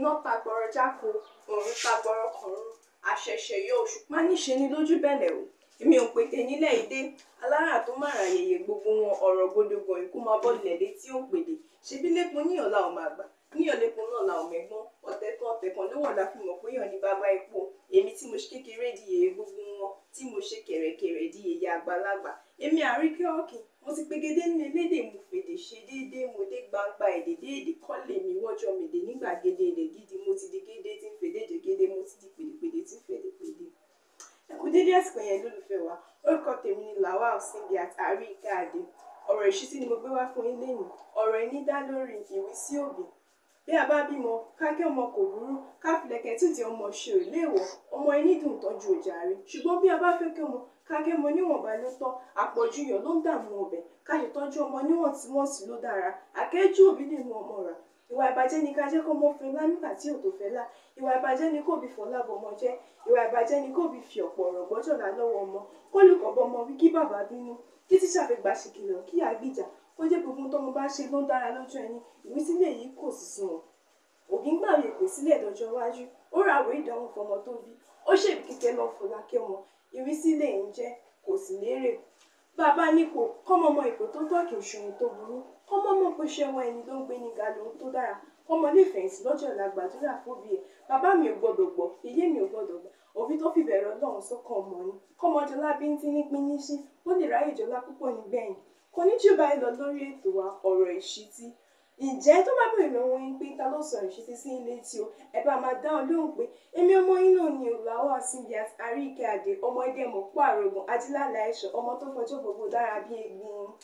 iná ta gbọ́rọ̀ jáko òòrùn ta gbọ́rọ̀ kọ̀ọ̀rùn àṣẹ̀ṣẹ̀ yọ òṣùpá níṣe ni lójú bẹ̀lẹ̀ o èmi ò pètè nílẹ̀ èdè alára tó má ra yẹyẹ gbogbo wọn ọ̀rọ̀ gbódògbọ̀n ikú máa bọ́ lẹ̀ létí ó pèdè ṣebí lẹ́kùn ní ọ̀la ò máa gbà ní ọ̀lẹ́kùn náà la ò mẹ́gbọ́n ọ̀tẹ̀ kan ọ̀tẹ̀ kan ló wọ̀ la fi mọ̀ pé yàn ní bàbá epo èmi tí mo ṣe kékeré di yèyé gbogbo wọn tí mo ṣe kẹ̀rẹ̀kẹ̀rẹ̀ di yèyé àgbàlagbà èmi àríkẹ́ ọ̀kìn mo ti pegedé ní elédè mo fèdè ṣe déédéé mo dé gbangba èdè déèdè kọ́lé mi wọ́jọ́ mi dé nígbà gédé èdè gidi mo ti di gédé tí ń fèdè dè gédé mo ti di pèdèpèdè tí ń fèdè pèdè. ẹ kú dédé àsìkò yẹn lólùfẹ́ wa orúkọ tèmi ni Lawal Simbiat Àríkẹ́ Adé ọ̀rọ̀ ìṣítí ni mo gbé wá fún yín lẹ́yìn ọ̀rọ̀ ẹni dá lórí ìwísí òbí bí a bá bímọ kákẹ́ ọmọ kò burú káfílẹ̀kẹ̀ títí ọmọ ṣe ò léèwọ̀ ọmọ ẹni dùn tọ́jú ọjà rí ṣùgbọ́n bí a bá fẹ́ kí ọmọ kákẹ́ ọmọ níwọ̀nba ló tọ́ àpọ̀jù yọ̀ ló ń dààmú ọbẹ̀ ká ṣe tọ́jú ọmọ níwọ̀ntúnwọ̀nsì ló dára àkẹ́jù òbí lè mú ọmọ rà ìwà ìbàjẹ́ ni ká jẹ́ kó mọ́ fẹ́ lá nígbà tí ò tó fẹ́ lá ìwà ìbàjẹ́ ni kò bí fọlá bọmọ jẹ́ ìwà ìbàjẹ́ ni kò bí fi ọ̀pọ̀ ọ̀rọ̀ gbọ́jọ̀lá lọ́wọ́ ọmọ kó lùkọ́ bọmọ wí kí bàbá bínú kí tíṣà fi gbà ṣe kìlọ̀ kí àgbìjà kó jẹ́ gbogbo tọ́mọ bá ṣe ló ń dára lójú ẹni ìwísílẹ̀ yìí kò sì sunwọ̀n òbí ń gbàwé pè sílẹ̀ dọjọ́ iwájú ó ra àwọ̀ ìdánwò fọmọ tó bí ó ṣèbí kíkẹ́ lọ fọlákẹ́ wọn ìrísílẹ̀ ń jẹ́ kò sì lérè bàbá nípò kọ́mọ ọmọ ipò tó tọ́ kì í ṣohun tó burú kọ́mọ mọ̀ pé ṣẹ́wọ́n ẹni ló ń gbé ní ga lóhun tó dára kọ́mọ lè fẹ̀yìntì lọ́jọ́ ọ̀la gbàdúrà fóbi ẹ̀ bàbá mi ò gbọ́dọ̀ gbọ́ ìyé mi ò gbọ́dọ̀ gbà òbí tó fi bẹ̀rẹ̀ ọlọ́run sọ́kàn ọmọ ni kọ́mọ jọlá bí ń tí ní pín ní sí ó lè ráyè jọlá púpọ̀ nígbẹ̀yìn kò ní jù báyìí lọ lórí ètò wa ọ̀rọ̀ ìṣítí ǹjẹ́ tó bá bèrè lọ́wọ́ yín pé ta ló sọ ìṣítí sí ilé tí o ẹ bá máa dá ọ lóhùn pé èmi ọmọ yín náà ni Lawal Simbiat Àríkẹ́ Adé ọmọ ẹdẹ mọ̀ pọ̀ àrògùn ajílálà ẹ̀ṣọ́ ọmọ tó fọjọ́ gbogbo dára bí egbin.